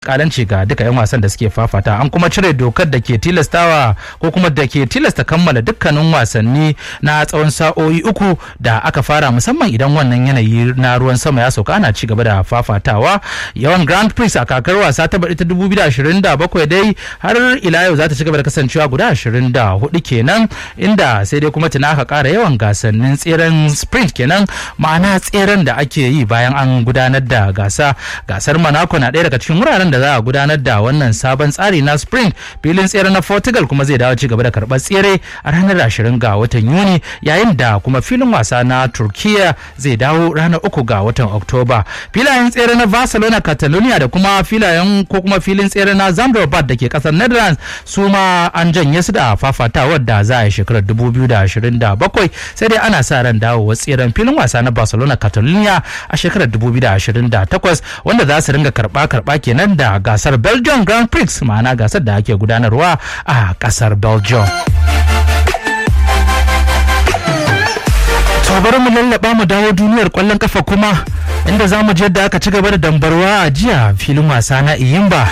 kalanci ga duka 'yan wasan da suke fafata an kuma cire dokar da ke tilastawa ko kuma da ke tilasta kammala dukkanin wasanni na tsawon sa'o'i uku da aka fara musamman idan wannan yanayi na ruwan sama ya sauka ana ci gaba da fafatawa yawan grand prix a kakar wasa ta baɗi ta 2027 dai har ila yau za ta ci gaba da kasancewa guda 24 kenan inda sai dai kuma tuna aka ƙara yawan gasannin tseren sprint kenan ma'ana tseren da ake yi bayan an gudanar da gasa gasar monaco na ɗaya daga cikin wuraren da za a gudanar da wannan sabon tsari na sprint filin tsere na portugal kuma zai dawo ci gaba da karɓar tsere a ranar 20 ga watan yuni yayin da kuma filin wasa na turkiya zai dawo ranar uku ga watan oktoba filayen tsere na barcelona catalonia da kuma filayen ko kuma filin tsere na zambrobat da ke kasar netherlands su ma an janye su da fafatawar da za a yi shekarar 2027 sai dai ana sa ran dawowa tseren filin wasa na barcelona catalonia a shekarar 2028 wanda za su ringa karba-karba kenan da gasar belgium grand prix ma'ana gasar da ake gudanarwa a kasar belgium to bari mu lallaba mu dawo duniyar kwallon kafa kuma inda za mu je da aka ci gaba da dambarwa a jiya filin wasa na iyimba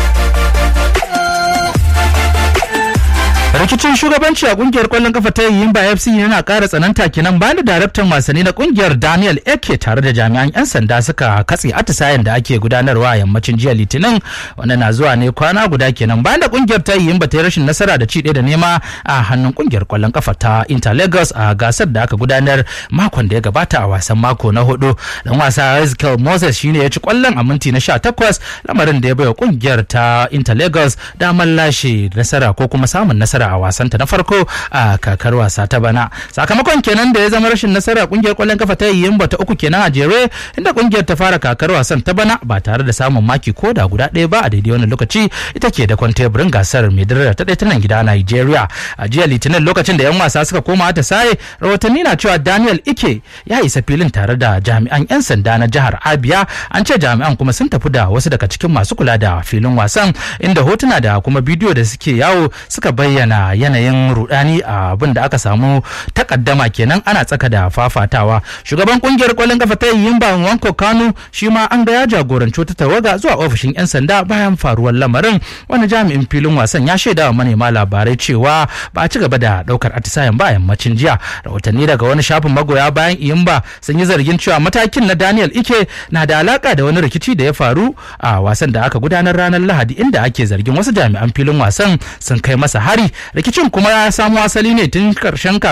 rikicin shugabanci a kungiyar kwallon kafa ta yimba fc yana kara tsananta kenan bayan da daraktan wasanni na kungiyar daniel eke tare da jami'an 'yan sanda suka katse atisayen da ake gudanarwa a yammacin jiya litinin wanda na zuwa ne kwana guda kenan bayan da kungiyar ta yimba ta yi rashin nasara da ci da nema a hannun kungiyar kwallon kafa ta inter lagos a gasar da aka gudanar makon da ya gabata a wasan mako na hudu dan wasa ezekiel moses shine ya ci kwallon a minti na 18 lamarin da ya baiwa kungiyar ta inter lagos damar lashe nasara ko kuma samun nasara a wasanta na farko a kakar wasa ta bana sakamakon kenan da ya zama rashin nasara kungiyar kwallon kafa ta yimba ta uku kenan a jere inda kungiyar ta fara kakar wasan ta bana ba tare da samun maki ko da guda ɗaya ba a daidai wannan lokaci ita ke da kwanteburin gasar mai daraja ta ɗaya ta nan gida Nigeria a jiya litinin lokacin da 'yan wasa suka koma ta saye rahotanni na cewa Daniel Ike ya isa filin tare da jami'an 'yan sanda na jihar Abia an ce jami'an kuma sun tafi da wasu daga cikin masu kula da filin wasan inda hotuna da kuma bidiyo da suke yawo suka bayyana yanayin rudani a abin da aka samu takaddama kenan ana tsaka da fafatawa shugaban kungiyar kwallon kafa ta yimba wanko kanu shi ma an ga ya jagoranci wata tawaga zuwa ofishin yan sanda bayan faruwar lamarin wani jami'in filin wasan ya shaida wa manema labarai cewa ba a ci gaba da daukar atisayen ba yammacin jiya rahotanni daga wani shafin magoya bayan iyimba sun yi zargin cewa matakin na daniel ike na da alaka da wani rikici da ya faru a wasan da aka gudanar ranar lahadi inda ake zargin wasu jami'an filin wasan sun kai masa hari rikicin kuma ya samo asali ne tun karshen